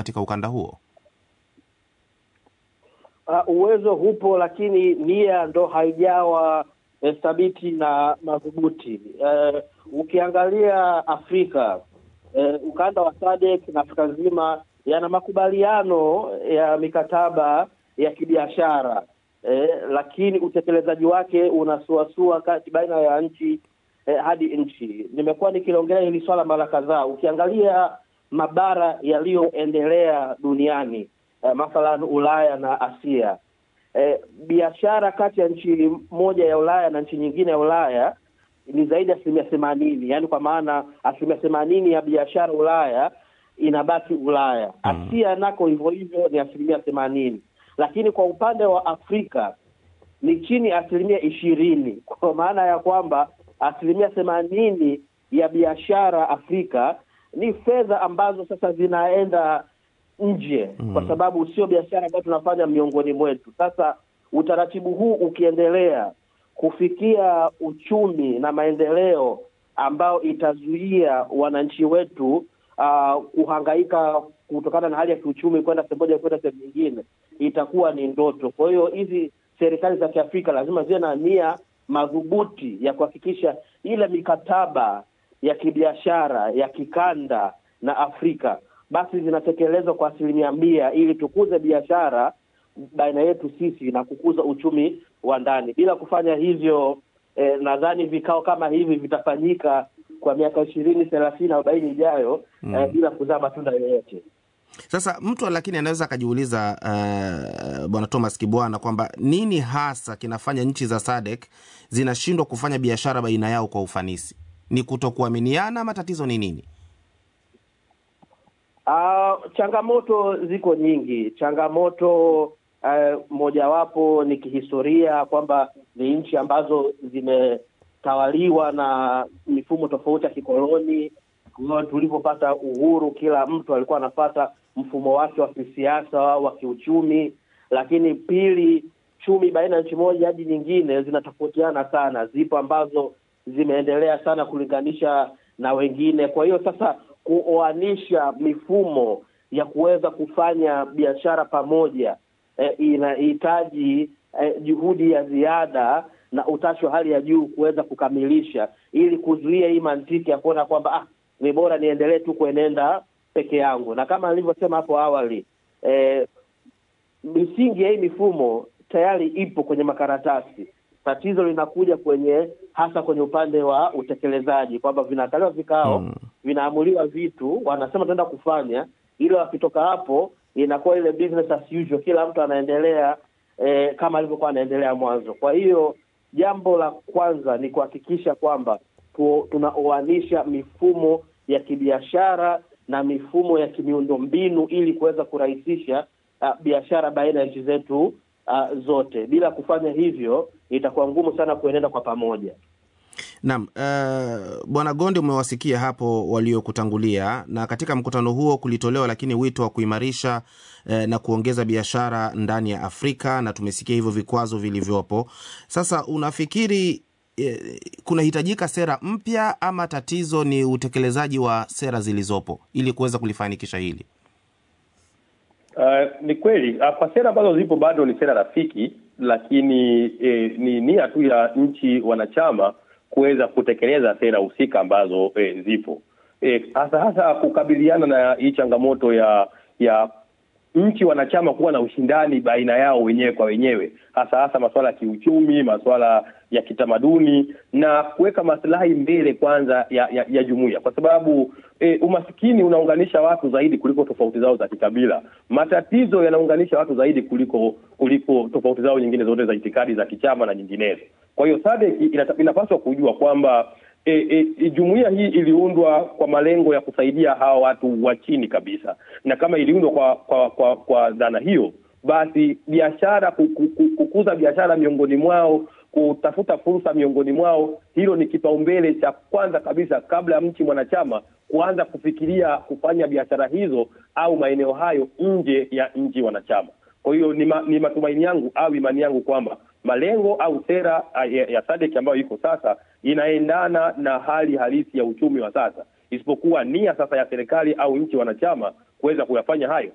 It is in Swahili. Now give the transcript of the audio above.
katika ukanda huo? Uh, uwezo hupo, lakini nia ndo haijawa eh, thabiti na madhubuti. Eh, ukiangalia Afrika eh, ukanda wa SADC na Afrika nzima yana makubaliano ya mikataba ya kibiashara eh, lakini utekelezaji wake unasuasua kati baina ya nchi eh, hadi nchi. Nimekuwa nikiliongelea hili swala mara kadhaa. Ukiangalia mabara yaliyoendelea duniani eh, mathalan Ulaya na Asia eh, biashara kati ya nchi moja ya Ulaya na nchi nyingine ya Ulaya ni zaidi ya asilimia themanini, yaani kwa maana asilimia themanini ya biashara Ulaya inabaki Ulaya. Asia nako hivyo hivyo ni asilimia themanini, lakini kwa upande wa Afrika ni chini ya asilimia ishirini, kwa maana ya kwamba asilimia themanini ya biashara Afrika ni fedha ambazo sasa zinaenda nje mm. kwa sababu sio biashara ambayo tunafanya miongoni mwetu. Sasa utaratibu huu ukiendelea kufikia uchumi na maendeleo ambao itazuia wananchi wetu uh, kuhangaika kutokana na hali ya kiuchumi kwenda sehemu moja kwenda sehemu nyingine, itakuwa ni ndoto. Kwa hiyo hizi serikali za Kiafrika lazima ziwe na nia madhubuti ya kuhakikisha ile mikataba ya kibiashara ya kikanda na Afrika basi zinatekelezwa kwa asilimia mia ili tukuze biashara baina yetu sisi na kukuza uchumi wa ndani. Bila kufanya hivyo eh, nadhani vikao kama hivi vitafanyika kwa miaka ishirini thelathini arobaini ijayo mm. eh, bila kuzaa matunda yoyote. Sasa mtu lakini anaweza akajiuliza uh, bwana Thomas Kibwana kwamba nini hasa kinafanya nchi za SADC zinashindwa kufanya biashara baina yao kwa ufanisi? Ni kutokuaminiana ama tatizo ni nini? Uh, changamoto ziko nyingi. Changamoto uh, mojawapo ni kihistoria kwamba ni nchi ambazo zimetawaliwa na mifumo tofauti ya kikoloni. Tulipopata uhuru, kila mtu alikuwa anapata mfumo wake wa kisiasa wa kiuchumi, lakini pili, chumi baina ya nchi moja hadi nyingine zinatofautiana sana. Zipo ambazo zimeendelea sana kulinganisha na wengine. Kwa hiyo sasa kuoanisha mifumo ya kuweza kufanya biashara pamoja eh, inahitaji eh, juhudi ya ziada na utashi wa hali ya juu kuweza kukamilisha, ili kuzuia hii mantiki ya kuona kwamba ah, ni bora niendelee tu kuenenda peke yangu. Na kama nilivyosema hapo awali eh, misingi ya hii mifumo tayari ipo kwenye makaratasi. Tatizo linakuja kwenye hasa kwenye upande wa utekelezaji, kwamba vinakaliwa vikao mm. vinaamuliwa vitu, wanasema tunaenda kufanya, ili wakitoka hapo inakuwa ile business as usual, kila mtu anaendelea eh, kama alivyokuwa anaendelea mwanzo. Kwa hiyo jambo la kwanza ni kuhakikisha kwamba tu, tunaoanisha mifumo ya kibiashara na mifumo ya kimiundombinu ili kuweza kurahisisha uh, biashara baina ya nchi zetu uh, zote. Bila kufanya hivyo itakuwa ngumu sana kuenenda kwa pamoja. Naam, uh, Bwana Gonde, umewasikia hapo waliokutangulia, na katika mkutano huo kulitolewa lakini wito wa kuimarisha uh, na kuongeza biashara ndani ya Afrika, na tumesikia hivyo vikwazo vilivyopo. Sasa unafikiri eh, kunahitajika sera mpya ama tatizo ni utekelezaji wa sera zilizopo ili kuweza kulifanikisha hili? Uh, ni kweli kwa sera ambazo zipo bado ni sera rafiki, lakini eh, ni nia tu ya nchi wanachama kuweza kutekeleza sera husika ambazo eh, zipo eh, hasa hasa kukabiliana na hii changamoto ya ya nchi wanachama kuwa na ushindani baina yao wenyewe kwa wenyewe, hasa hasa masuala ya kiuchumi, masuala ya kitamaduni na kuweka maslahi mbele kwanza ya, ya, ya jumuiya, kwa sababu e, umasikini unaunganisha watu zaidi kuliko tofauti zao za kikabila. Matatizo yanaunganisha watu zaidi kuliko kuliko tofauti zao nyingine zote za itikadi za kichama na nyinginezo. Kwa hiyo SADC inapaswa kujua kwamba E, e, jumuiya hii iliundwa kwa malengo ya kusaidia hawa watu wa chini kabisa, na kama iliundwa kwa kwa kwa, kwa dhana hiyo, basi biashara, kukuza biashara miongoni mwao, kutafuta fursa miongoni mwao, hilo ni kipaumbele cha kwanza kabisa, kabla ya nchi mwanachama kuanza kufikiria kufanya biashara hizo au maeneo hayo nje ya nchi wanachama. Kwa hiyo ni, ma, ni matumaini yangu au imani yangu kwamba malengo au sera ya, ya SADC ambayo iko sasa inaendana na hali halisi ya uchumi wa sasa, isipokuwa nia sasa ya serikali au nchi wanachama kuweza kuyafanya hayo